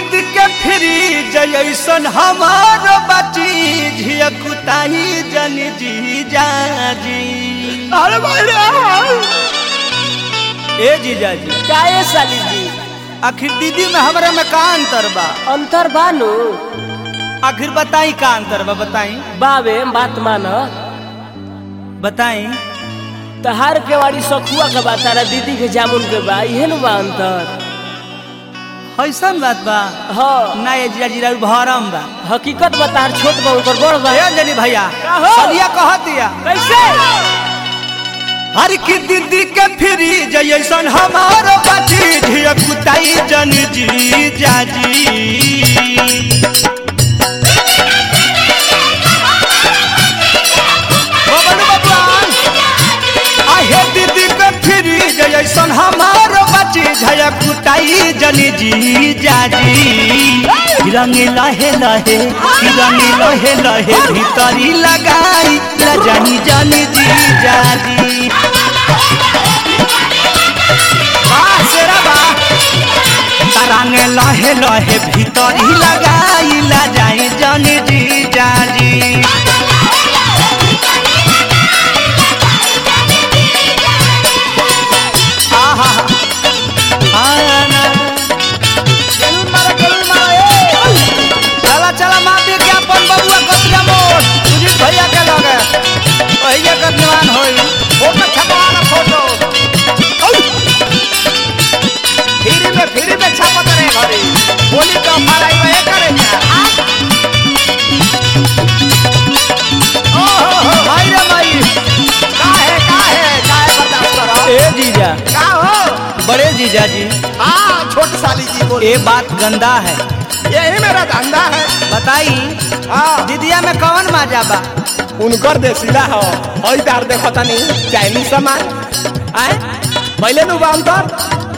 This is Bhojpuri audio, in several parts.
दीद के फ्री जैसन हमार बची झियकुताही जन जी जाजी अरे भाई रे ए जीजा जी काहे साली जी आखिर दीदी में हमरा में का अंतर बा अंतर बानू आखिर बताई का अंतर बा बताई बाबे बात मान बताई तहार के वाड़ी सखुआ के बा तारा दीदी के जामुन के बा इहे नु बा अंतर ऐसन बात बा हाँ ना ये जीजा जी भरम बा हकीकत बा तार छोट बा ओकर बड़ बा ए अंजलि भैया का हो? सलिया कहत दिया कैसे हर की दीदी के फ्री जैसन हमार बची झियकुताई जन जी जाजी बबलू बबुआन आहे दीदी के फ्री जैसन हमार बची झयकुताई जन जी जाजी रंग लहे लहे रंग लहे लहे भीतरी लगाई लजनी जन जी जाजी वाह शेरा वाह तरंग लहे लहे भीतरी लगाई लजाई जन जी जाजी आहा आना चला चला माँ विज्ञापन बबुआ कतिया मोड़ सुजीत भैया के लगे भैया का दीवान होई फोटो छपवाना फोटो फ्री में फ्री में छापत रहे घरे होली का माराई में करे ओहो हो भाई रे भाई काहे काहे काहे बर्दाश्त करो ए जीजा का हो बड़े जीजा जी हाँ छोट साली जी बोल ये बात गंदा है यही मेरा धंधा है बताई हाँ दीदिया में कौन मजा बा उनकर देसीला हो हई तार देखो तनी चाइनीज सामान आए पहले नु बाम तर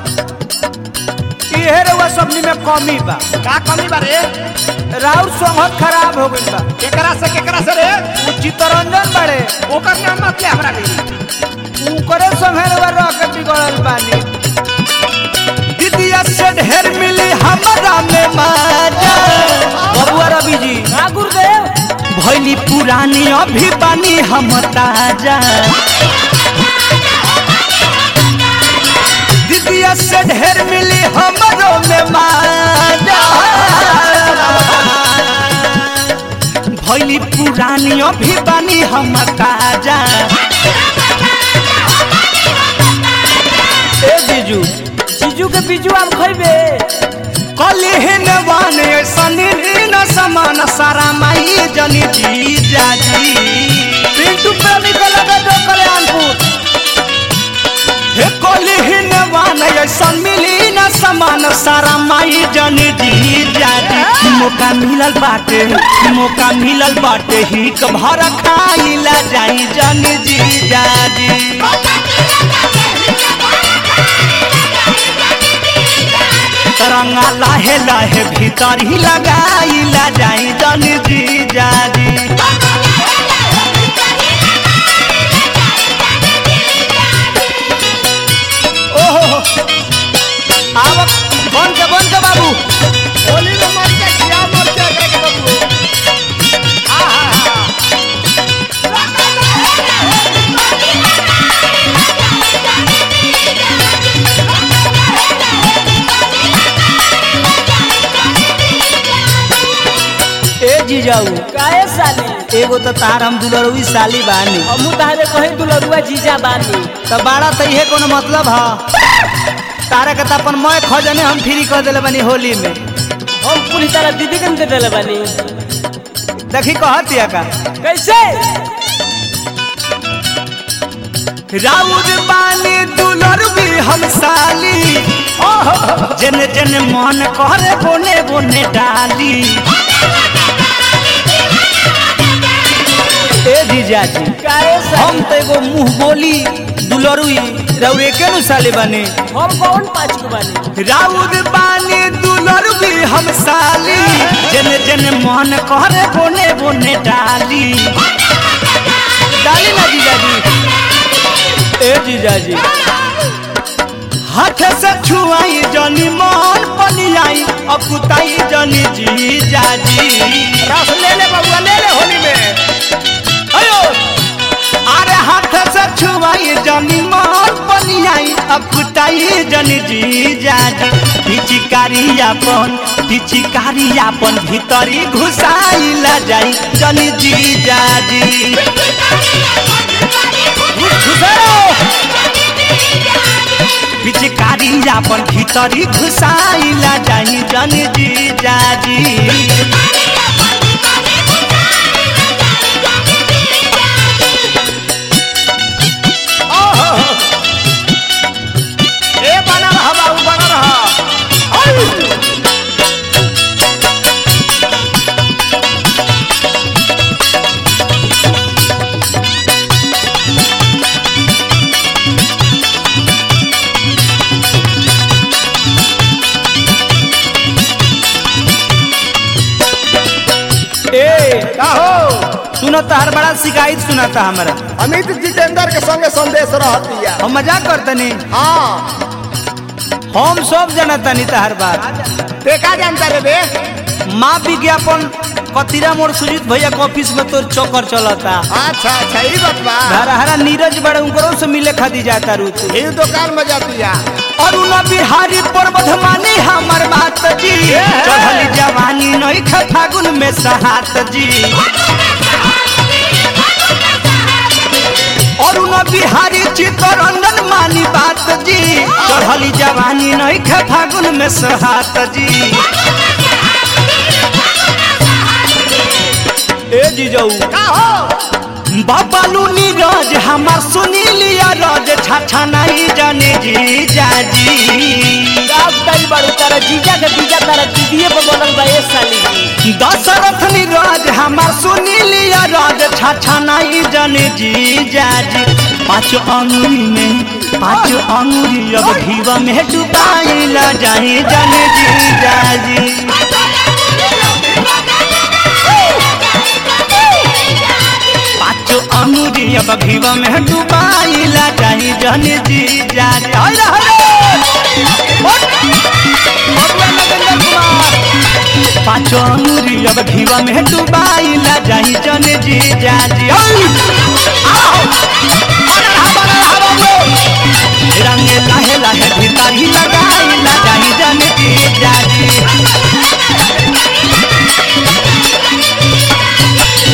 इहे रउआ सबनी में कमी बा का कमी बारे राउर सोहत खराब हो गइल बा केकरा से केकरा से रे उ चित्तरंजन बड़े ओकर नाम मत ले हमरा नहीं उकरे संगे रउआ रह के बिगड़ल बानी दीदिया से ढेर मिली हमरा में मजा बबुआ रवि जी हाँ गुरुदेव भैली पुरानी अभी बानी हम ताजा दीदिया से ढेर मिली हमरो में माजा भैली पुरानी अभी बानी हम ताजा ए जीजू जीजू के बीजू आम खइबे कलिहन वान सनी न समान सारा माई जनी जी जाजी पिंटू प्रेमी के लगे जो कल्याणपुर हे कलिहन वान सन मिली न समान सारा माई जनी जी जाजी मौका मिलल बाटे मौका मिलल बाटे ही भर खाइला जाई जनी जी जाजी तरंगा लाहे लाहे भीतर ही लगाई ला जाई जन जी जाजी ओहो आवक बन के बन के बाबू होली में मर के खिया मर के के बाबू आहा ए जीजाऊ काहे साली एगो तो तार हम दुलरवी साली बानी हमू तारे कहीं दुलरुआ जीजा बानी तो बाड़ा तो इहे कोनो मतलब ह तारा के तो अपन मैं खजने हम फ्री कर देले बानी होली में हम पूरी तरह दीदी के दे देले बानी देखी कहतिया का कैसे राउर बानी दुलर भी हम साली जन जन मन करे बोने बोने डाली ए जीजा जी काहे साली हम तो एगो मुंह बोली दुलरुई राउर एके नु साली बने हम कौन पाँच को बानी राउर बानी दुलर भी हम साली जन जन मन करे बोने बोने डाली डाली ना जीजा जी ए जीजा जी हाथ से छुआई जनी मन पनियाई अकुताई जनी जी जाजी रस ले ले बबुआ ले ले होली में अयो अरे हाथ से छुआई जनी मन पनियाई अकुताई जनी जी जाजी पिचिकारी अपन पिचिकारी अपन भीतरी घुसाई ला जाई जनी जी जाजी घुसाओ पिचकारी अपन भीतरी घुसाइला जाही जन जी जाजी ओहो ए बना रहा बाबू बना रहा ए का हो सुनो हर बड़ा शिकायत सुनाता हमारा अमित जितेंद्र के संगे संदेश रहती है हम मजाक करतनी हाँ हम सब जनतनी तहर बात ते का जानता रे बे माँ विज्ञापन कतिरा मोड़ सुजीत भैया के ऑफिस में तोर चक्कर चलता अच्छा अच्छा ई बात बा हरा हरा नीरज बड़े उनकरों से मिले खादी जाता रू तू ई दुकान में जाती है अरुण बिहारी पर्वत मानी हमर बात जी चढ़ली जवानी नहीं ख फागुन में सहात जी अरुण बिहारी चित्तरंजन मानी बात जी चढ़ली जवानी नहीं ख फागुन में सहात जी ए जीजऊ का हो बाबालू नीरज हमार सुनी लिया रज छाछा नहीं जाने जी जाजी अब तई बड़ू तारा जीजा के बीजा तारा दीदीए पे बनल बा ए साली दशरथ नीरज हमार सुनी लिया रज छाछा नहीं जाने जी जाजी पाँच अंगुरी में पाँच अंगुरी अब घीवा में डुबाई ला जाए जाने जी जाजी पाँच अंगुरी अब घीवा में डुबाई ला जाए जाने जी जाजी हाय रे हाय रे उठ! मरुआ नगेंद्र कुमार पाँचो अंगुरी अब घीवा में डुबाई ला जाई जन जी जाजी ओय! आओ! अरे हवा रे हवा रे! रंगे लाहे लाहे भीतर ही लगाई ला जाई जन जी जाजी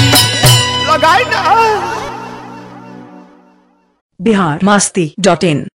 लगाई ना बिहार मस्ती डॉट इन